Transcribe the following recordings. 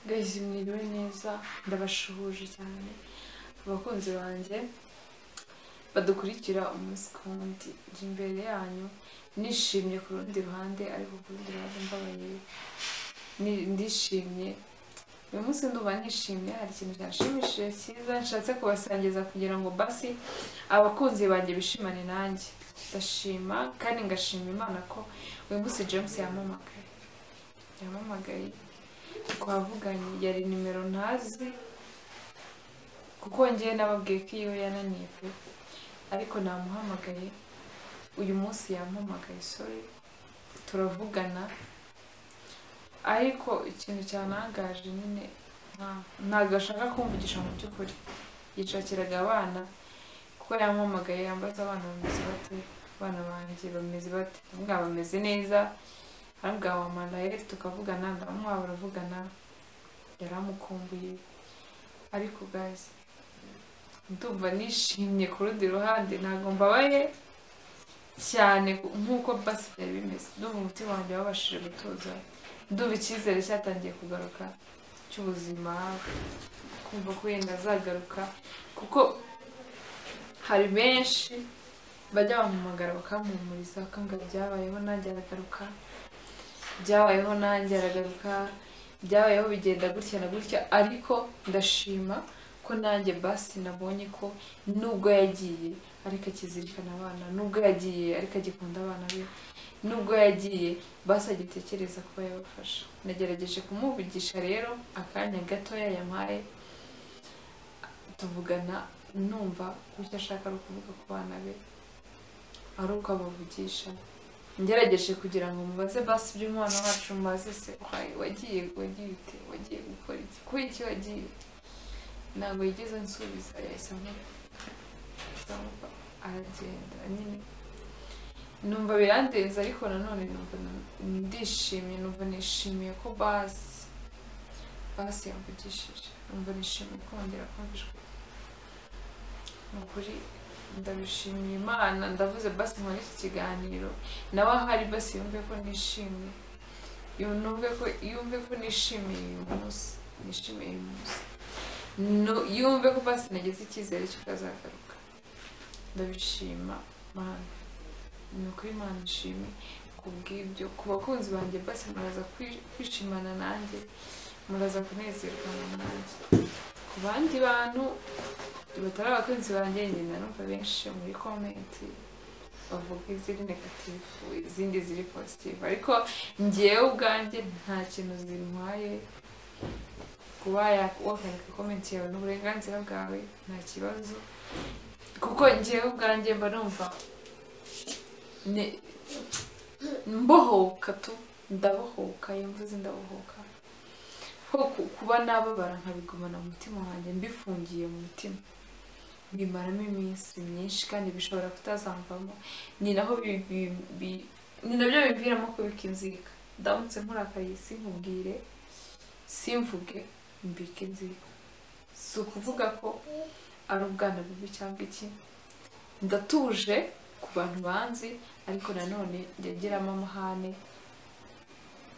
Guys mwiriwe neza ndabashuhuje cyane abakunzi banjye badukurikira umunsi ku wundi njye imbere yanyu nishimye ku rundi ruhande ariko ku rundi ruhande mbabaye ni- ndishimye uyu munsi ndumva nishimye hari ikintu cyanshimishije cyiza nshatse kubasangiza kugira ngo basi abakunzi banjye bishimane nanjye ndashima kandi ngashima imana ko uyu munsi james yamamagaye yamamagaye twavuganye yari nimero ntazi kuko ngewe nababwiye ko iyo yananiye pe ariko namuhamagaye uyu munsi yampamagaye sorry turavugana ariko ikintu cyanangaje nyine nta- ntabwo ashaka kumvugisha mu by'ukuri yishakiraga abana kuko yampamagaye yambaza abana bameze bate abana banjye bameze bate ndamubwira bameze neza ndamubwira wamanayeri tukavugana ndamuha baravugana yaramukumbuye ariko gazi ndumva nishimye ku rundi ruhande ntabwo mbabaye cyane nk'uko basi byari bimeze ndumva umutima wanjye wabashije gutuza ndumva icyizere cyatangiye kugaruka cy'ubuzima kumva ko wenda azagaruka kuko hari benshi bajya bampamagara bakampumuriza bakambwira byabayeho nanjye aragaruka byabayeho nanjye aragaruka byabayeho bigenda gutya na gutya ariko ndashima ko nanjye basi nabonye ko nubwo yagiye ariko akizirikana abana nubwo yagiye ariko agikunda abana be nubwo yagiye basi agitekereza kuba yabafasha nagerageje kumuvugisha rero akanya gatoya yampaye tuvugana numva ko icyo ashaka ari ukuvuga ku bana be ari uko abavugisha ngerageje kugira ngo mubaze basi iby'umwana wacu mubaze se wayi, wagiye wagiye ute wagiye gukora iki kuri iki wagiye ntabwo yigeze ansubiza yahise amu- ahise amuva aragenda nyine numva birandenze ariko nanone numva n- ndishimye numva nishimiye ko basi basi yamvugishije numva nishimiye kongera kumvishwa ni ukuri ndabishimiye imana ndavuze basi nkora iki kiganiro nawe ahari basi yumve ko nishimye yumve ko yumve ko nishimiye uyu munsi nishimiye uyu munsi No- yumve ko basi nagize icyizere cy'uko azagaruka ndabishima mana ni ukuri imana ishimwe ku bw'ibyo ku bakunzi banjye basi muraza kwi- kwishimana nanjye muraza kunezerwana nanjye ku bandi bantu batari abakunzi banjye ngenda numva benshi muri komenti bavuga iziri negatifu izindi ziri pozitifu ariko ngewe ubwanjye nta kintu zintwaye kuba ya- wakandika komenti yawe ni uburenganzira bwawe nta kibazo kuko ngewe ubwanjye mba numva ne- mbohoka tu ndabohoka iyo mvuze ndabohoka ko ku- kuba nababara nkabigumana mu mutima wanjye mbifungiye mu mutima bimaramo iminsi myinshi kandi bishobora kutazamvamo ni naho bi- bi- bi- ni nabyo biviramo kubika inzika ndamutse nkurakaye sinkubwire simvuge mbike inzika si ukuvuga ko ari ubwana bubi cyangwa iki ndatuje ku bantu banzi ariko nanone njya ngiramo amahane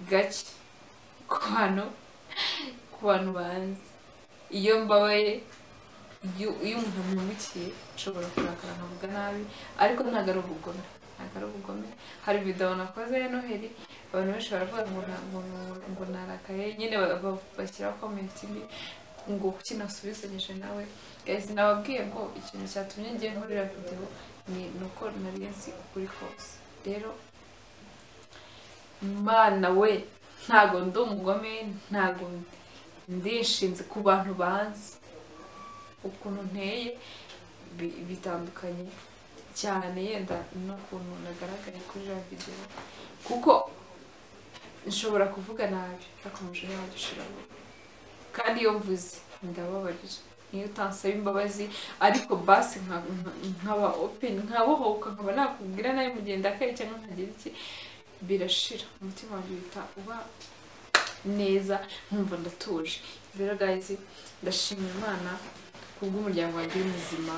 gake ku bantu ku bantu banzi iyo mbabaye iyo iyo umuntu amwungukiye nshobora kurakara nkavuga nabi ariko ntabwo ari ubugome ntabwo ari ubugome hari video nakoze ya noheli abantu benshi baravuga ngo na- ngo ngo- ngo narakaye nyine ba- ba- bashyiraho komenti mbi ngo kuki nasubizanyije nawe guys nababwiye ngo ikintu cyatumye ngiye nkorera video ni ni uko nari nzi ukuri kose rero mana we ntago ndi umugome ntago ndishinze ku bantu banzi ukuntu nteye bi- bitandukanye cyane yenda n'ukuntu nagaragaye kuri ya videwo kuko nshobora kuvuga nabi ariko umujinya wanjye ushiramo kandi iyo mvuze ndababarira niyo utansaba imbabazi ariko basi nka- nka- nkaba open nkabohoka nkaba nakubwira nabi mu gihe ndakaye cyangwa nkagira iki birashira umutima wanjye uhita uba neza nkumva ndatuje rero guys ndashima imana kubw'umuryango wanjye uri muzima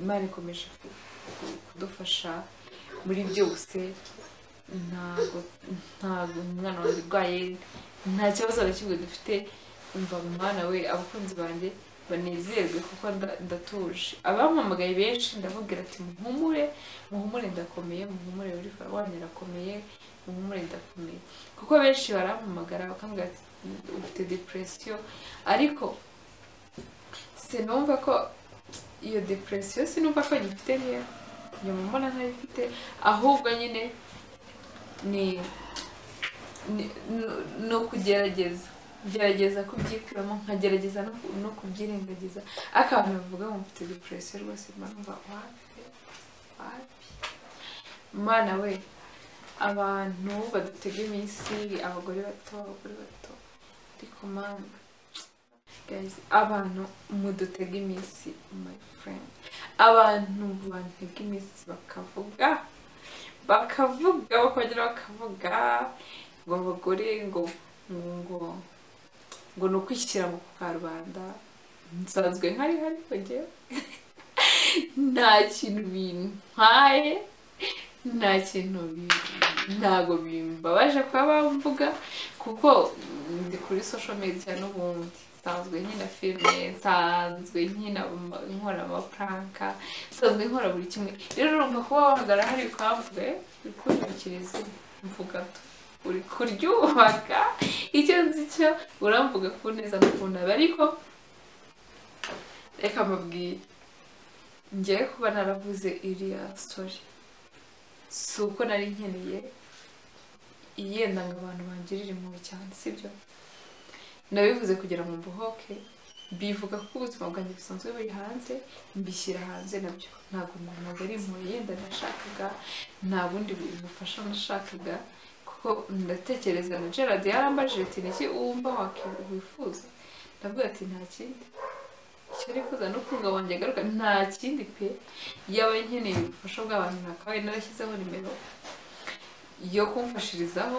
imana ikomeje ku- ku- kudufasha muri byose ntago ntago umwana wanjye urwaye nta kibazo na kimwe dufite umva mwana we abakunzi banjye banezerwe kuko nda- ndatuje abampamagaye benshi ndababwira ati muhumure muhumure ndakomeye muhumure buri wanyu irakomeye muhumure ndakomeye kuko benshi barampamagara bakambwira ati ufite depression ariko sinumva ko iyo depression sinumva ko nyifite nkeya nyuma mbona ntayifite ahubwo nyine ni ni ni- ni ukugerageza gerageza kubyikuramo nkagerageza no ku- no kubyirengagiza ariko abantu bavuga ngo mfite depression rwose mba numva wapi wapi mana we abantu badutega iminsi abagore bato abagore bato ariko mana guys abantu mudutega iminsi my friend abantu bantega iminsi bakavuga bakavuga bakongera bakavuga ngo abagore ngo ngo ngo ngo ni ukwishyira mu karubanda nsanzwe nkari hari njyewe nta kintu bintwaye nta kintu bi- ntago bimbabaje kuba bamvuga kuko ndi kuri social media n'ubundi nsanzwe nkina filime nsanzwe nkina ama- nkora amapranka nsanzwe nkora buri kimwe rero urumva kuba wahamagara hari ukavuga "Eh, uri kunyubakira izina mvuga to uri kuryubaka icyo nzi cyo uramvuga ku neza no ku nabi ariko reka mbabwire ngewe kuba naravuze iriya story si uko nari nkeneye yenda ngo abantu bangirire impuhwe cyane sibyo nabivuze kugira ngo mbohoke bivuga ko ubuzima bwanjye busanzwe buri hanze mbishyira hanze nabyo ntabwo ntabwo ari impuhwe yenda nashakaga nta bundi bufasha nashakaga kuko ndatekereza na gerard yarambajije ati niki wumva waki- wifuza ndavuga ati nta kindi icyo nifuza ni ukunga wanjye agaruka nta kindi pe yaba nkeneye ubufasha bw'abantu ntakabaye narashyizeho nimero yo kumfashirizaho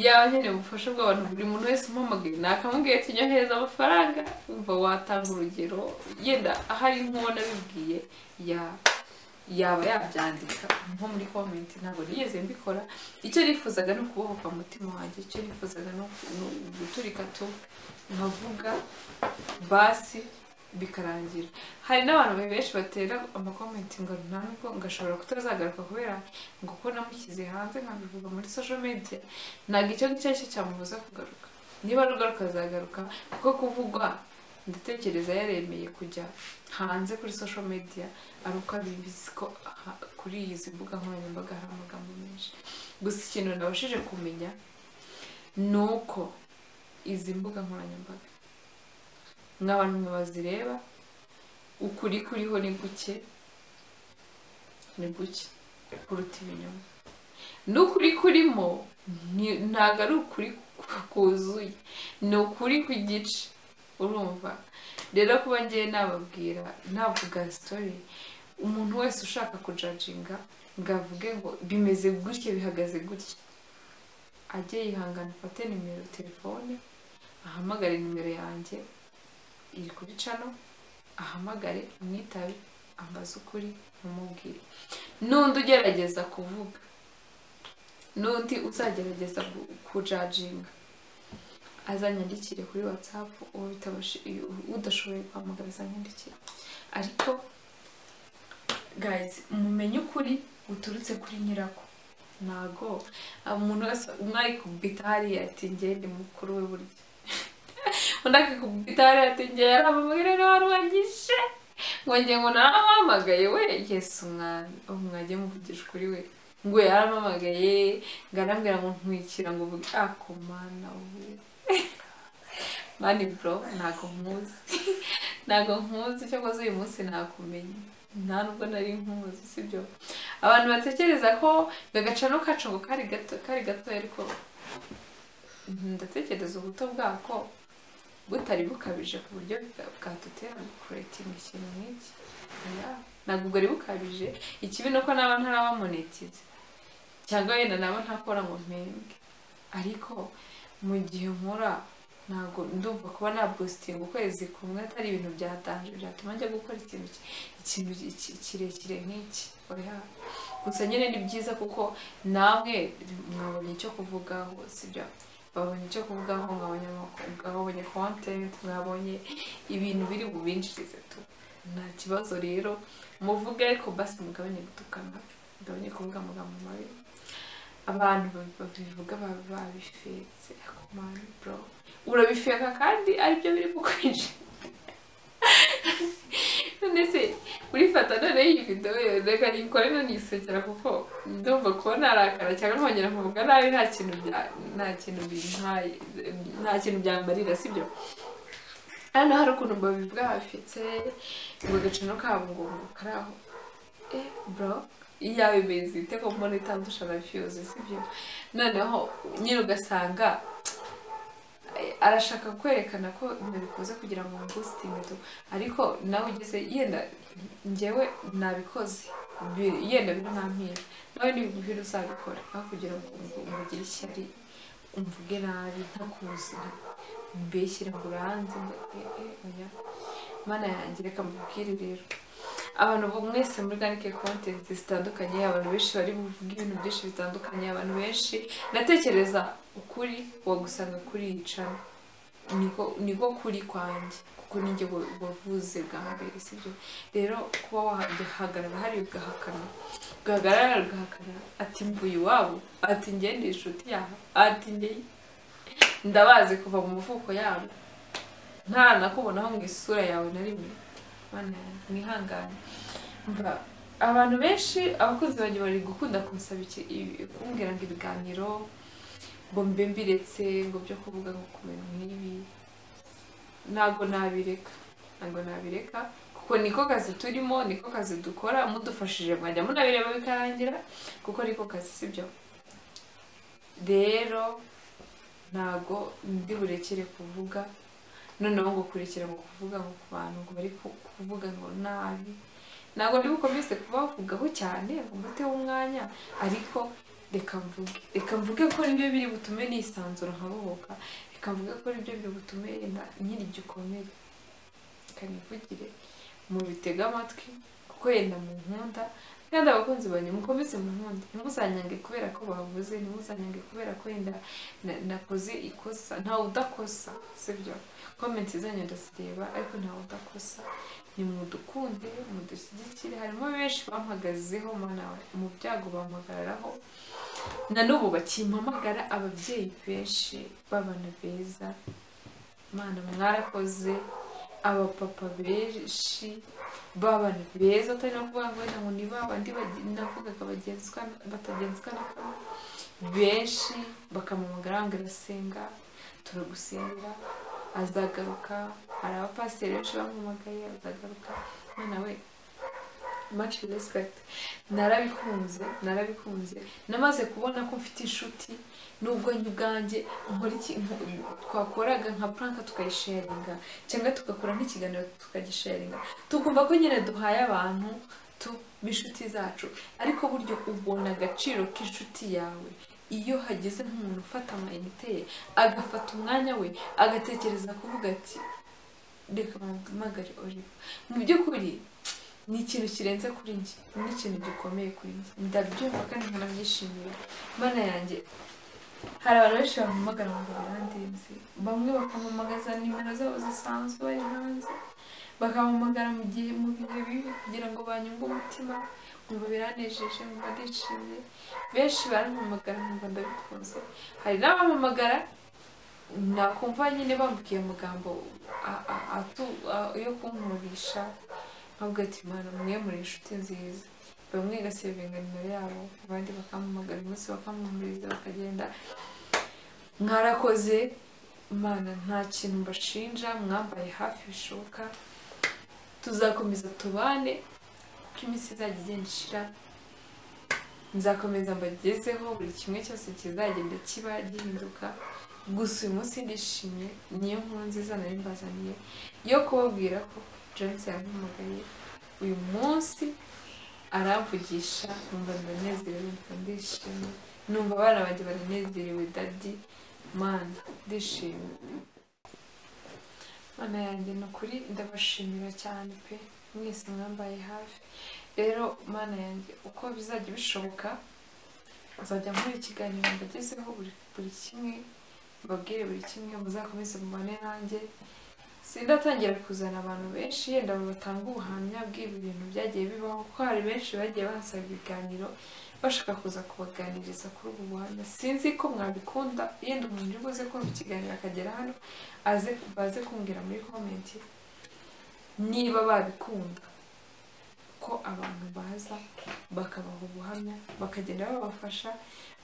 yaba nkeneye ubufasha bw'abantu buri muntu wese umpamagaye nakamubwiye ati nyohereza amafaranga umva watanga urugero yenda ahari nk'uwo nabibwiye ya yaba yabyandika nko muri komenti ntabwo nigeze mbikora icyo nifuzaga ni ukubohoka mu mutima wanjye icyo nifuzaga ni uku- ni guturika tu nkavuga basi bikarangira hari n'abantu benshi batera amakomenti ngo nta nubwo ngashobora kutazagaruka kubera ngo ko namushyize hanze nkabivuga muri social media ntabwo icyo ngicyo aricyo cyamubuza kugaruka niba rugaruka azagaruka kuko kuvugwa ndatekereza yaremeye kujya hanze kuri social media ari uko abizi ko aha- kuri izi mbuga nkoranyambaga hari amagambo menshi gusa ikintu nabashije kumenya ni uko izi mbuga nkoranyambaga nk'abantu mwe bazireba ukuri kuriho ni guke ni guke kuruta ibinyoma n'ukuri kurimo ni- ntabwo ari ukuri ku- kuzuye ni ukuri ku gice urumva rero kuba ngewe nababwira navuga sitori umuntu wese ushaka kujajinga ngo avuge ngo bimeze gutya bihagaze gutya ajye yihangana afate nimero telefone ahamagare nimero yanjye iri kuri cano ahamagare amwitabe ambaze ukuri amubwire n'undi ugerageza kuvuga n'undi uzagerageza ku- kujajinga azanyandikire kuri whatsapp uwo bitabashe udashoboye guhamagara azanyandikire ariko guys mumenye ukuri guturutse kuri nyirako ntago umuntu wese umwe arikubita hariya ati njye ni mukuru we burya undi akikubita hariya ati njye yaramamagara niwe wari wangishe ngo njye ngo narampamagaye we yesu umwami ubu mwajya muvugisha ukuri we ngo yarampamagaye ngo arambwira ngo ntwikira ngo uvuge ako mana we mani bro ntago nkuzi ntago nkuzi cyakoze uyu munsi nakumenye nta nubwo nari nkuzi sibyo abantu batekereza ko agacano kacu ngo kari gato kari gato ariko mhm, ndatekereza ubuto bwako butari bukabije ku buryo bwa- bwadutera kuretinga ikintu nk'iki Yeah. ntabwo ubwo ari bukabije ikibi ni uko naba ntarabamonetiza cyangwa wenda naba ntakora ngo mpembwe ariko mu gihe nkora ntabwo ndumva kuba napositinga ukwezi kumwe atari ibintu byatanje byatuma njya gukora ikintu ki- ikintu ki- ki- kirekire nk'iki oya gusa nyine ni byiza kuko namwe mwabonye icyo kuvugaho sibyo babonye icyo kuvuga ngo nkabonye amakuru nkabonye content mwabonye ibintu biri bubinjirize tu nta kibazo rero muvuge ariko basi mugabanye gutukana mugabanye kuvuga amagambo mabi abantu babi- babivuga baba babifetse ako mani bro urabifeka kandi aribyo biri bukwinjira none se urifata noneho iyi videwo yo reka nikore nanisekera kuko ndumva kuba narakara cyangwa nkongera nkavuga nabi nta kintu bya nta kintu bintwaye nta kintu byambarira sibyo hano hari ukuntu babivuga bafite ngo agaciro kabo ngo karaho eh bro yawe bezi iteko mbona itandusha na fiyuzi sibyo noneho nyine ugasanga eh, arashaka kwerekana ko ibintu bikoze kugira ngo mbustinge tu ariko nawe ugeze yenda njyewe nabikoze bi- yenda biri ntampira nawe ntibiguhira uzabikora aho kugira ngo ngo- ngugire ishyari umvuge nabi ntakuzi nta- mbeshyire ngo uranze ngo eh, eh, oya mana yanjye reka mbubwire rero abantu bo mwese muri ganike kontenti zitandukanye abantu benshi bari buvuge ibintu byinshi bitandukanye abantu benshi ndatekereza ukuri wagusanga kuri iyi cana niko niko kuri kwanjye kuko ninjye wa- wavuze bwa mbere sibyo rero kuba wahagarara hari ugahakana ugahagarara ugahakana ati mvuye iwabo ati njye ndi inshuti yabo ati njye ndabazi kuva mu muvuko yabo nta nakubonaho ngo isura yawe na rimwe mana yanjye, mwihangane mva abantu benshi abakunzi banjye bari gukunda kunsaba iki- ibi- kumbwira ngo ibiganiro ngo mbe mbiretse ngo byo kuvuga ngo ku bintu nk'ibi ntabwo nabireka ntabwo nabireka kuko niko kazi turimo niko kazi dukora mudufashije mwajya munabireba bikarangira kuko niko kazi sibyo rero ntabwo ndi burekere kuvuga noneho ngo kurekera ngo kuvuga ngo ku bantu ngo bari ku- kuvuga ngo nabi ntabwo ndi bukomeze kubavugaho cyane ngo mbateho umwanya ariko reka mvuge reka mvuge ko nibyo biri butume nisanzura nkabohoka reka mvuge ko nibyo biri butume na- ngira igikomere reka nivugire mubitege amatwi kuko yenda mu nkunda kandi abakunzi banjye mukomeze mu nkunda ntimuzanyange kubera ko bavuze ntimuzanyange kubera ko yenda na- nakoze ikosa ntawe udakosa sibyo komenti zanyu ndazireba ariko ntawe udakosa ni mudukunde mudushyigikire harimo benshi bampagazeho manawe mu byago bampagararaho na n'ubu bakimpamagara ababyeyi benshi b'abana beza mana mwarakoze abapapa benshi b'abana beza atari no kuvuga ngo wenda ngo ni ba bandi bagi- navugaga bagenzwa batagenzwa na kamwe benshi bakamamagara ngo irasenga turagusengera azagaruka hari abapasiteri benshi bamumagaye azagaruka mwana we much respect narabikunze narabikunze namaze kubona ko mfite inshuti nubwo njye ubwanjye nkora iki nko- twakoraga nka pranka tukayisharinga cyangwa tugakora nk'ikiganiro tukagisharinga tukumva ko nyine duhaye abantu tu- b'inshuti zacu ariko buryo ubona agaciro k'inshuti yawe iyo hageze nk'umuntu ufata amayinite ye agafata umwanya we agatekereza kuvuga ati reka mpamagare oliva mu by'ukuri ni ikintu kirenze kuri njye ni ikintu gikomeye kuri njye ndabyumva kandi nkanabyishimira mana yanjye hari abantu benshi bampamagara ngo birandenze bamwe bakampamagaza nimero zabo zisanzwe bari hanze bakampamagara mu gihe mu bihe bibi kugira ngo banyunge umutima nkumva biranejeje nkumva ndishimye benshi barampamagara nkumva ndabikunze hari n'abampamagara nakumva nyine bambwiye amagambo a- a- atu- a- yo kunkurisha nkavuga ati mana mwe muri inshuti nziza bamwe gasebenga nimero yabo abandi bakampamagara umunsi bakamuhumuriza bakagenda mwarakoze mana nta kintu mbashinja mwambaye hafi bishoboka tuzakomeza tubane kuko iminsi izajya igenda ishira nzakomeza mbagezeho buri kimwe cyose kizagenda kiba gihinduka gusa uyu munsi ndishimye niyo nkuru nziza nari mbazaniye yo kubabwira ko Joyce yampamagaye uyu munsi aramvugisha numva ndanezerewe numva ndishimye numva abana banjye baranezerewe dadi mana ndishimye mana yanjye ni ukuri ndabashimira cyane pe mwese mwambaye hafi rero mana yanjye uko bizajya bishoboka nzajya nkora ikiganiro mbagezeho buri buri kimwe mbabwire buri kimwe muzakomeze mubane nanjye sindatangira kuzana abantu benshi yenda batanga ubuhamya bw'ibi bintu byagiye bibaho kuko hari benshi bagiye bansaba ibiganiro bashaka kuza kubaganiriza kuri ubu buhamya sinzi ko mwabikunda yenda umuntu uri buze kumva ikiganiro akagera hano aze baze kumbwira muri komenti niba babikunda ko abantu baza bakabaha ubuhamya bakagenda babafasha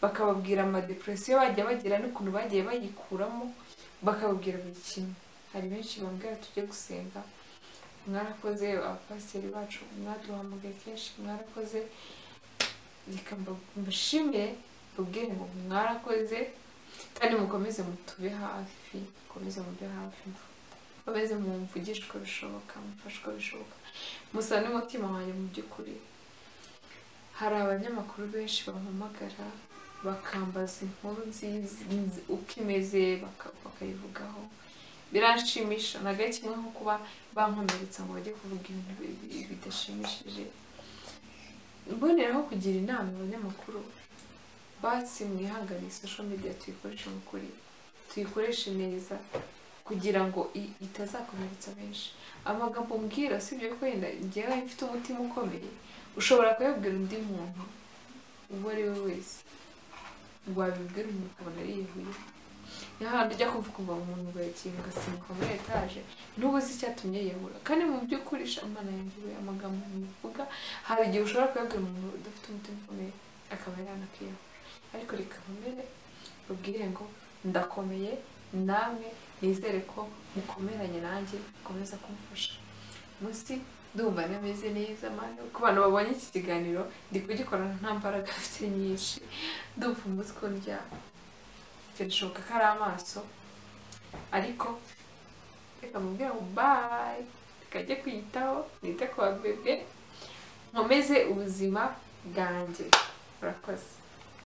bakababwira amadepresiyo bajya bagira n'ukuntu bagiye bayikuramo bakababwira buri kimwe hari benshi bambwira tujye gusenga mwarakoze abapasiteri bacu mwaduhamagaye kenshi mwarakoze reka mbashimire mbabwire ngo mwarakoze kandi mukomeze mutube hafi mukomeze mube hafi mukomeze mumvugishe uko bishoboka mufashe uko bishoboka musa n'umutima wanjye mu by'ukuri hari abanyamakuru benshi bampamagara bakambaza inkuru nziza uko imeze baka- bakayivugaho biranshimisha na gake kimwe nko kuba bankomeretsa ngo bajye kuvuga ibintu bi- bidashimishije mboneraho kugira inama abanyamakuru basi mwihangane social media tuyikoreshe mu kuri tuyikoreshe neza kugira ngo i- itazakomeretsa benshi amagambo mbwira usibye ko yenda njyewe mfite umutima ukomeye ushobora kuyabwira undi muntu uwo ari we wese wabibwira umuntu ukabona yihuye ni hahandi ujya kumva ukumva umuntu urakinga agasimbuka muri etaje ntubuze icyatumye yiyahura kandi mu by'ukuri sha imana yanjye amagambo muvuga hari igihe ushobora kuyabwira umuntu udafite umutima ukomeye akaba yanakiyahura ariko reka nkomere babwire ngo ndakomeye namwe nizere ko mukomeranye nanjye mukomeza kumfasha munsi ndumva nameze neza mani ku bantu babonye iki kiganiro ndi kugikorana nta mbaraga mfite nyinshi ndumva umutwe uryama birashoboka ko ari amaso ariko reka mubwire ngo bayi tukajye kwiyitaho nite ku babebe nkomeze ubuzima bwanjye urakoze